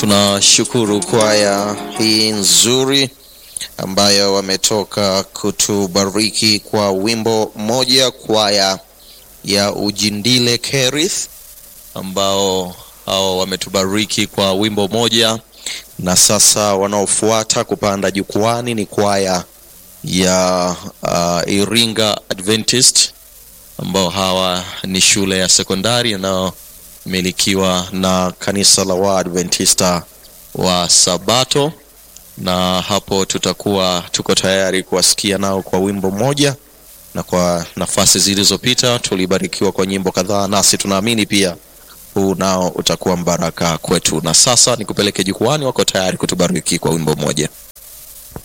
Tunashukuru kwaya hii nzuri ambayo wametoka kutubariki kwa wimbo mmoja, kwaya ya Ujindile Kerith ambao hao wametubariki kwa wimbo moja, na sasa wanaofuata kupanda jukwani ni kwaya ya uh, Iringa Adventist ambao hawa ni shule ya sekondari inayomilikiwa na kanisa la Waadventista wa Sabato, na hapo tutakuwa tuko tayari kuwasikia nao kwa wimbo mmoja, na kwa nafasi zilizopita tulibarikiwa kwa nyimbo kadhaa, nasi tunaamini pia huu nao utakuwa mbaraka kwetu. Na sasa nikupeleke jukwani, wako tayari kutubariki kwa wimbo mmoja.